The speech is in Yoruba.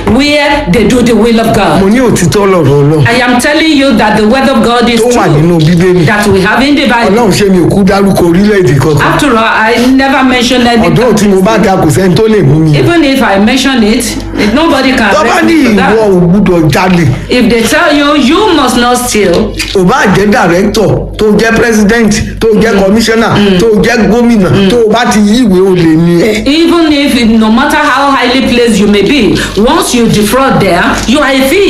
where they do the will of mo God. ní òtítọ́ lọ̀rọ̀ ọlọ́run I am telling you that the word of God is tó wà true nínú bíbélì that we have in the Bible. ọlọ́run ṣé mi ò kú dárúkọ orílẹ̀-èdè kankan After all, I never mentioned any ọ̀dọ́ tí mo bá ga kò sẹ́ni tó lè mú mi Even if I mention it, nobody can tó bá arrest ní me for ìwọ that. ò gbúdọ̀ jalè If they tell you you must not steal, ò bá jẹ́ director tó jẹ́ president tó jẹ́ commissioner tó jẹ́ gómìnà tó o bá ti yí ìwé olè ni ẹ. even if no matter how highly placed you may be, once you defraud there, you are a thief.